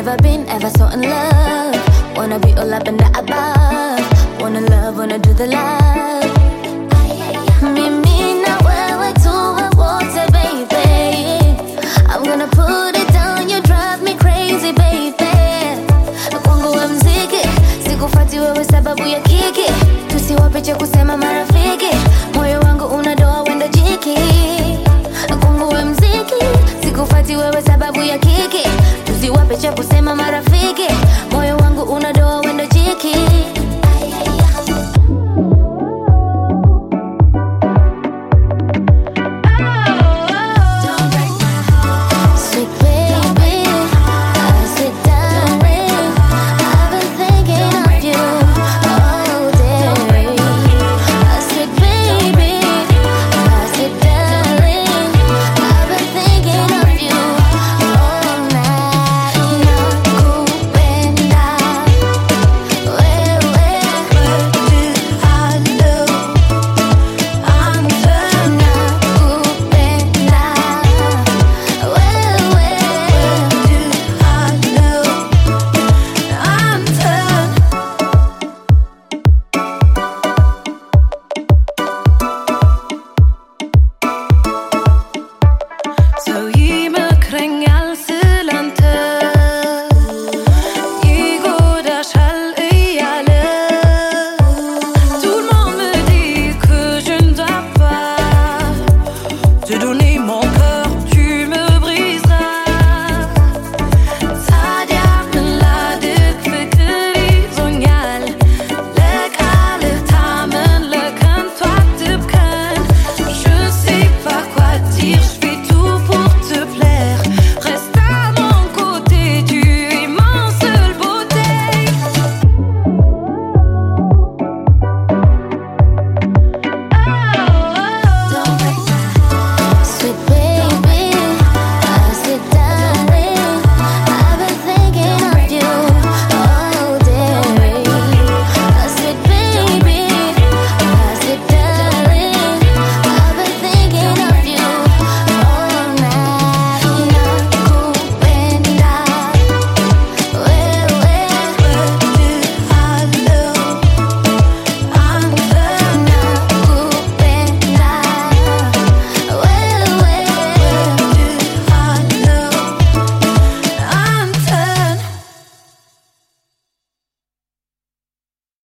never been ever so in love. Wanna be all up and the above. Wanna love, wanna do the love. Mimi na wewe tuwe wote, baby. I'm gonna put it down, you drive me crazy, baby. Kwangu we mziki, sikufati wewe sababu ya kiki. Tusiwape cha kusema marafiki, moyo wangu unadoa wendo jiki. Kwangu we mziki, sikufati wewe sababu ya kiki. Tusiwape cha kusema